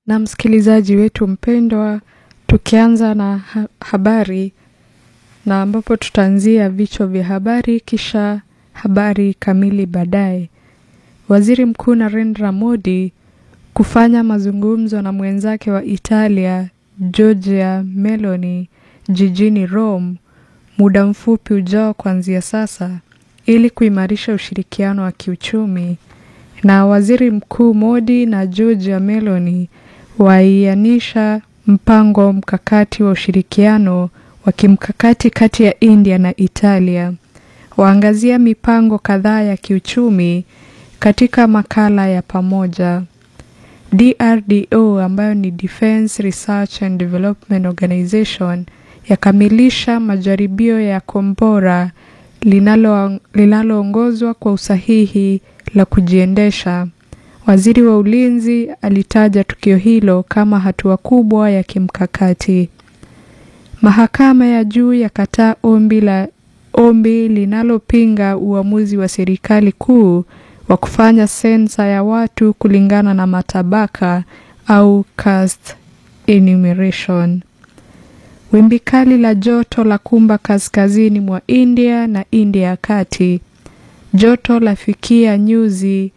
Na msikilizaji wetu mpendwa, tukianza na ha habari na ambapo tutaanzia vichwa vya habari kisha habari kamili baadaye. Waziri Mkuu Narendra Modi kufanya mazungumzo na mwenzake wa Italia Giorgia Meloni jijini Rome muda mfupi ujao kuanzia sasa ili kuimarisha ushirikiano wa kiuchumi. Na Waziri Mkuu Modi na Giorgia Meloni waianisha mpango mkakati wa ushirikiano wa kimkakati kati ya India na Italia. Waangazia mipango kadhaa ya kiuchumi katika makala ya pamoja. DRDO ambayo ni Defence Research and Development Organization yakamilisha majaribio ya kombora linaloongozwa kwa usahihi la kujiendesha. Waziri wa Ulinzi alitaja tukio hilo kama hatua kubwa ya kimkakati. Mahakama ya juu yakataa ombi la ombi linalopinga uamuzi wa serikali kuu wa kufanya sensa ya watu kulingana na matabaka au caste enumeration. Wimbi kali la joto la kumba kaskazini mwa India na India ya kati. Joto lafikia nyuzi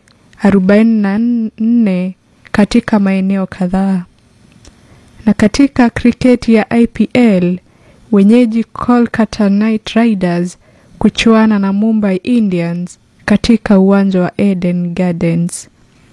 44 katika maeneo kadhaa. Na katika kriketi ya IPL, wenyeji Kolkata Knight Riders kuchuana na Mumbai Indians katika uwanja wa Eden Gardens.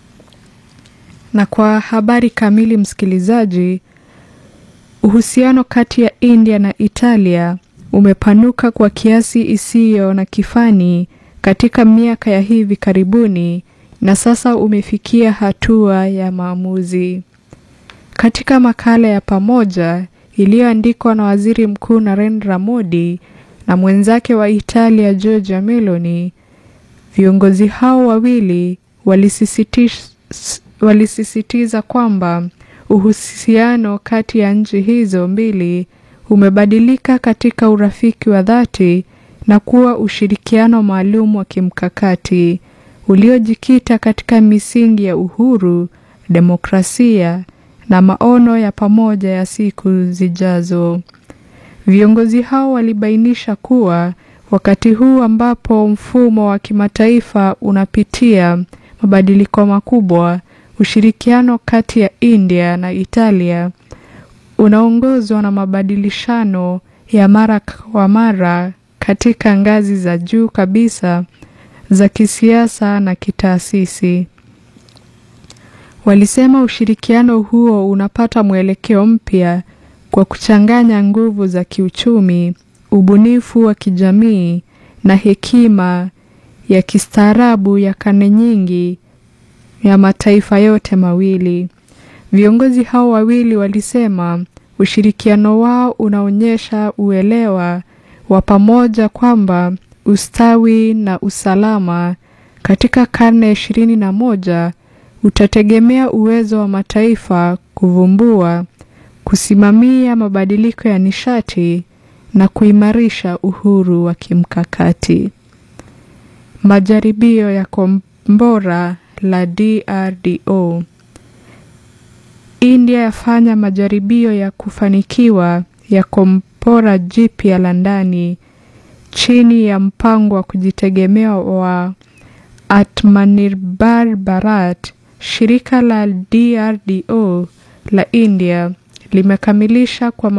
Na kwa habari kamili, msikilizaji, uhusiano kati ya India na Italia umepanuka kwa kiasi isiyo na kifani katika miaka ya hivi karibuni na sasa umefikia hatua ya maamuzi. Katika makala ya pamoja iliyoandikwa na Waziri Mkuu Narendra Modi na mwenzake wa Italia Giorgia Meloni, viongozi hao wawili walisisitiza, walisisitiza kwamba uhusiano kati ya nchi hizo mbili umebadilika katika urafiki wa dhati na kuwa ushirikiano maalum wa kimkakati uliojikita katika misingi ya uhuru, demokrasia na maono ya pamoja ya siku zijazo. Viongozi hao walibainisha kuwa wakati huu ambapo mfumo wa kimataifa unapitia mabadiliko makubwa, ushirikiano kati ya India na Italia unaongozwa na mabadilishano ya mara kwa mara katika ngazi za juu kabisa za kisiasa na kitaasisi. Walisema ushirikiano huo unapata mwelekeo mpya kwa kuchanganya nguvu za kiuchumi, ubunifu wa kijamii na hekima ya kistaarabu ya karne nyingi ya mataifa yote mawili. Viongozi hao wawili walisema ushirikiano wao unaonyesha uelewa wa pamoja kwamba ustawi na usalama katika karne ya ishirini na moja utategemea uwezo wa mataifa kuvumbua, kusimamia mabadiliko ya nishati na kuimarisha uhuru wa kimkakati. Majaribio ya kombora la DRDO. India yafanya majaribio ya kufanikiwa ya kombora jipya la ndani chini ya mpango wa kujitegemea wa Atmanirbhar Bharat. Shirika la DRDO la India limekamilisha kwa